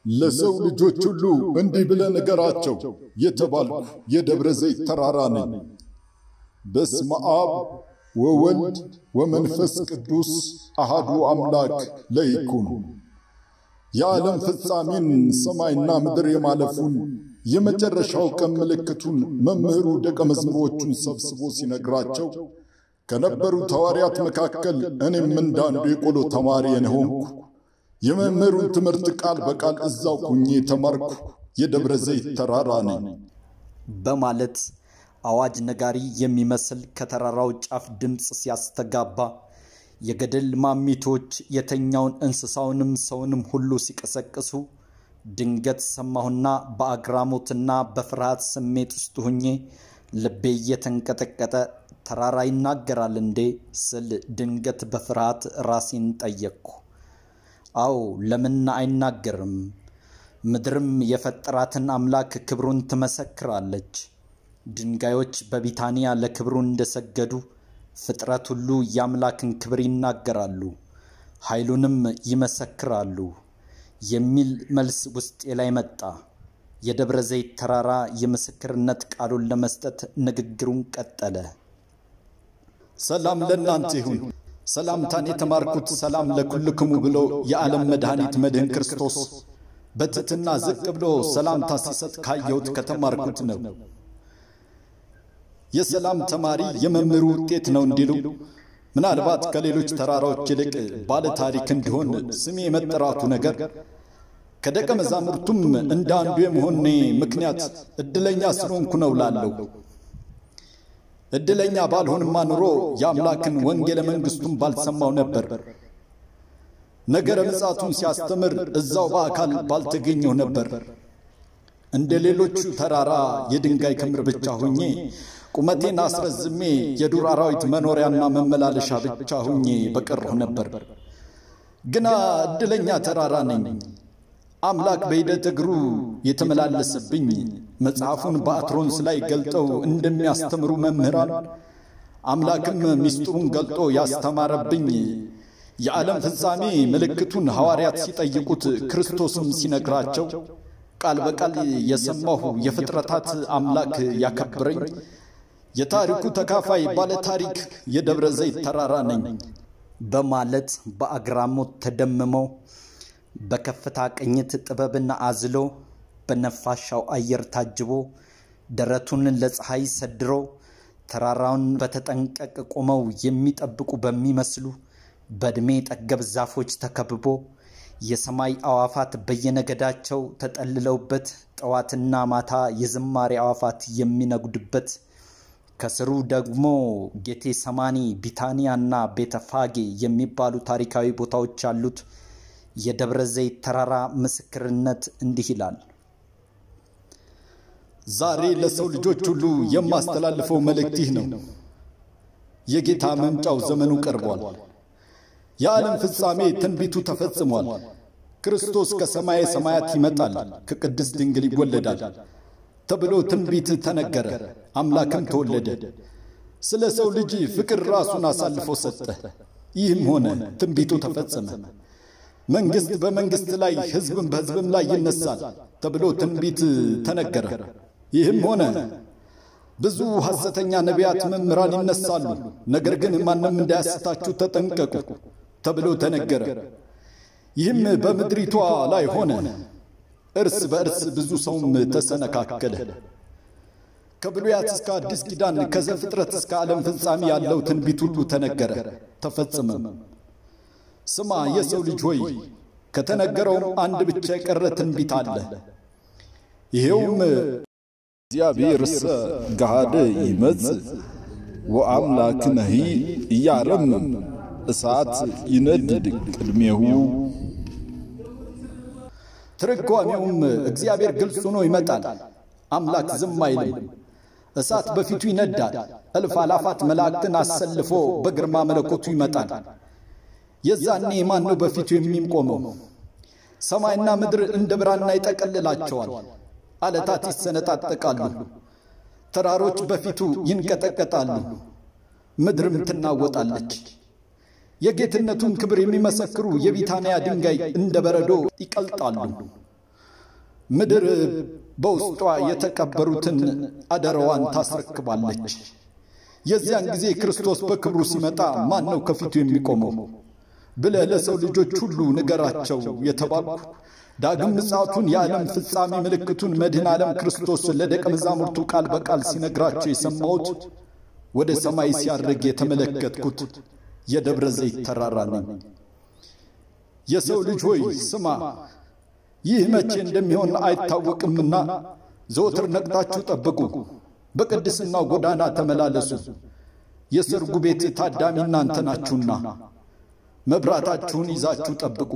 ለሰው ልጆች ሁሉ እንዲህ ብለህ ንገራቸው የተባልኩ የደብረ ዘይት ተራራ ነኝ። በስመ አብ ወወልድ ወመንፈስ ቅዱስ አሃዱ አምላክ ለይኩን። የዓለም ፍጻሜን ሰማይና ምድር የማለፉን የመጨረሻው ቀን ምልክቱን መምህሩ ደቀ መዝሙሮቹን ሰብስቦ ሲነግራቸው ከነበሩት ሐዋርያት መካከል እኔም እንዳንዱ የቆሎ ተማሪ የሆንኩ የመምህሩን ትምህርት ቃል በቃል እዛው ሁኜ የተማርኩ የደብረ ዘይት ተራራ ነኝ በማለት አዋጅ ነጋሪ የሚመስል ከተራራው ጫፍ ድምፅ ሲያስተጋባ የገደል ማሚቶች የተኛውን እንስሳውንም ሰውንም ሁሉ ሲቀሰቅሱ ድንገት ሰማሁና በአግራሞትና በፍርሃት ስሜት ውስጥ ሁኜ ልቤ እየተንቀጠቀጠ ተራራ ይናገራል እንዴ ስል ድንገት በፍርሃት ራሴን ጠየቅኩ። አዎ ለምን አይናገርም? ምድርም የፈጠራትን አምላክ ክብሩን ትመሰክራለች። ድንጋዮች በቢታንያ ለክብሩ እንደሰገዱ ፍጥረት ሁሉ የአምላክን ክብር ይናገራሉ፣ ኃይሉንም ይመሰክራሉ የሚል መልስ ውስጤ ላይ መጣ። የደብረ ዘይት ተራራ የምስክርነት ቃሉን ለመስጠት ንግግሩን ቀጠለ። ሰላም ለእናንተ ይሁን። ሰላምታን የተማርኩት ሰላም ለኩልክሙ ብሎ የዓለም መድኃኒት መድህን ክርስቶስ በትሕትና ዝቅ ብሎ ሰላምታ ሲሰጥ ካየሁት ከተማርኩት ነው። የሰላም ተማሪ የመምህሩ ውጤት ነው እንዲሉ ምናልባት ከሌሎች ተራራዎች ይልቅ ባለ ታሪክ እንዲሆን ስሜ የመጠራቱ ነገር ከደቀ መዛሙርቱም እንደ አንዱ የመሆኔ ምክንያት ዕድለኛ ስለሆንኩ ነው ላለው ዕድለኛ ባልሆንማ ኑሮ የአምላክን ወንጌለ መንግሥቱን ባልሰማው ነበር። ነገረ ምጽአቱን ሲያስተምር እዛው በአካል ባልተገኘው ነበር። እንደ ሌሎቹ ተራራ የድንጋይ ክምር ብቻ ሁኜ ቁመቴን አስረዝሜ የዱር አራዊት መኖሪያና መመላለሻ ብቻ ሁኜ በቀረሁ ነበር። ግና ዕድለኛ ተራራ ነኝ። አምላክ በሂደት እግሩ የተመላለሰብኝ መጽሐፉን በአትሮንስ ላይ ገልጠው እንደሚያስተምሩ መምህራን አምላክም ምስጢሩን ገልጦ ያስተማረብኝ የዓለም ፍጻሜ ምልክቱን ሐዋርያት ሲጠይቁት ክርስቶስም ሲነግራቸው ቃል በቃል የሰማሁ የፍጥረታት አምላክ ያከብረኝ የታሪኩ ተካፋይ ባለ ታሪክ የደብረ ዘይት ተራራ ነኝ በማለት በአግራሞት ተደምመው በከፍታ ቅኝት ጥበብን አዝሎ በነፋሻው አየር ታጅቦ ደረቱን ለፀሐይ ሰድሮ ተራራውን በተጠንቀቅ ቆመው የሚጠብቁ በሚመስሉ በዕድሜ ጠገብ ዛፎች ተከብቦ የሰማይ አዋፋት በየነገዳቸው ተጠልለውበት ጠዋትና ማታ የዝማሬ አዋፋት የሚነጉድበት ከስሩ ደግሞ ጌቴ ሰማኒ፣ ቢታንያና ቤተፋጌ የሚባሉ ታሪካዊ ቦታዎች ያሉት የደብረ ዘይት ተራራ ምስክርነት እንዲህ ይላል። ዛሬ ለሰው ልጆች ሁሉ የማስተላልፈው መልእክት ይህ ነው። የጌታ መምጫው ዘመኑ ቀርቧል። የዓለም ፍጻሜ ትንቢቱ ተፈጽሟል። ክርስቶስ ከሰማየ ሰማያት ይመጣል፣ ከቅድስት ድንግል ይወለዳል ተብሎ ትንቢት ተነገረ። አምላክም ተወለደ። ስለ ሰው ልጅ ፍቅር ራሱን አሳልፎ ሰጠ። ይህም ሆነ፣ ትንቢቱ ተፈጸመ። መንግሥት በመንግሥት ላይ ሕዝብም በሕዝብም ላይ ይነሳል ተብሎ ትንቢት ተነገረ። ይህም ሆነ። ብዙ ሐሰተኛ ነቢያት መምህራን ይነሳሉ፣ ነገር ግን ማንም እንዳያስታችሁ ተጠንቀቁ ተብሎ ተነገረ። ይህም በምድሪቷ ላይ ሆነ። እርስ በእርስ ብዙ ሰውም ተሰነካከለ። ከብሉያት እስከ አዲስ ኪዳን ከዘፍጥረት እስከ ዓለም ፍጻሜ ያለው ትንቢት ሁሉ ተነገረ፣ ተፈጸመም። ስማ የሰው ልጅ ሆይ ከተነገረውም አንድ ብቻ የቀረ ትንቢት አለ። ይሄውም እግዚአብሔርሰ ገሃደ ይመጽእ ወአምላክነሂ ኢያረምም እሳት ይነድድ ቅድሜሁ። ትርጓሜውም እግዚአብሔር ግልጽ ሆኖ ይመጣል፣ አምላክ ዝም አይልም። እሳት በፊቱ ይነዳል፣ እልፍ አላፋት መላእክትን አሰልፎ በግርማ መለኮቱ ይመጣል። የዛኔ ማን ነው በፊቱ የሚቆመው? ሰማይና ምድር እንደ ብራና ይጠቀልላቸዋል። አለታት ይሰነጣጠቃሉ፣ ተራሮች በፊቱ ይንቀጠቀጣሉ፣ ምድርም ትናወጣለች። የጌትነቱን ክብር የሚመሰክሩ የቢታንያ ድንጋይ እንደ በረዶ ይቀልጣሉ። ምድር በውስጧ የተቀበሩትን አደራዋን ታስረክባለች። የዚያን ጊዜ ክርስቶስ በክብሩ ሲመጣ ማን ነው ከፊቱ የሚቆመው ብለህ ለሰው ልጆች ሁሉ ንገራቸው የተባልኩ ዳግም ምጽአቱን የዓለም ፍጻሜ ምልክቱን መድኃኔ ዓለም ክርስቶስ ለደቀ መዛሙርቱ ቃል በቃል ሲነግራቸው የሰማሁት ወደ ሰማይ ሲያርግ የተመለከትኩት የደብረ ዘይት ተራራ ነኝ። የሰው ልጅ ሆይ ስማ፣ ይህ መቼ እንደሚሆን አይታወቅምና ዘወትር ነቅታችሁ ጠብቁ፣ በቅድስናው ጎዳና ተመላለሱ። የሰርጉ ቤት ታዳሚ እናንተ ናችሁና መብራታችሁን ይዛችሁ ጠብቁ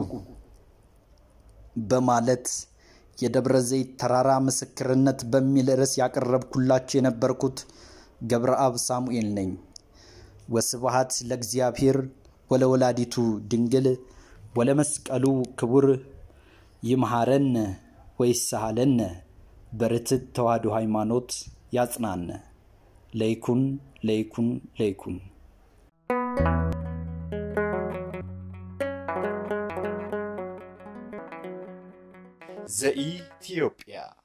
በማለት የደብረ ዘይት ተራራ ምስክርነት በሚል ርዕስ ያቀረብኩላችሁ የነበርኩት ገብረአብ ሳሙኤል ነኝ። ወስብሐት ለእግዚአብሔር ወለወላዲቱ ድንግል ወለመስቀሉ ክቡር ይምሃረነ ወይሳሃለነ በርትዕ ተዋሕዶ ሃይማኖት ያጽናነ ለይኩን ለይኩን ለይኩን ዘኢትዮጵያ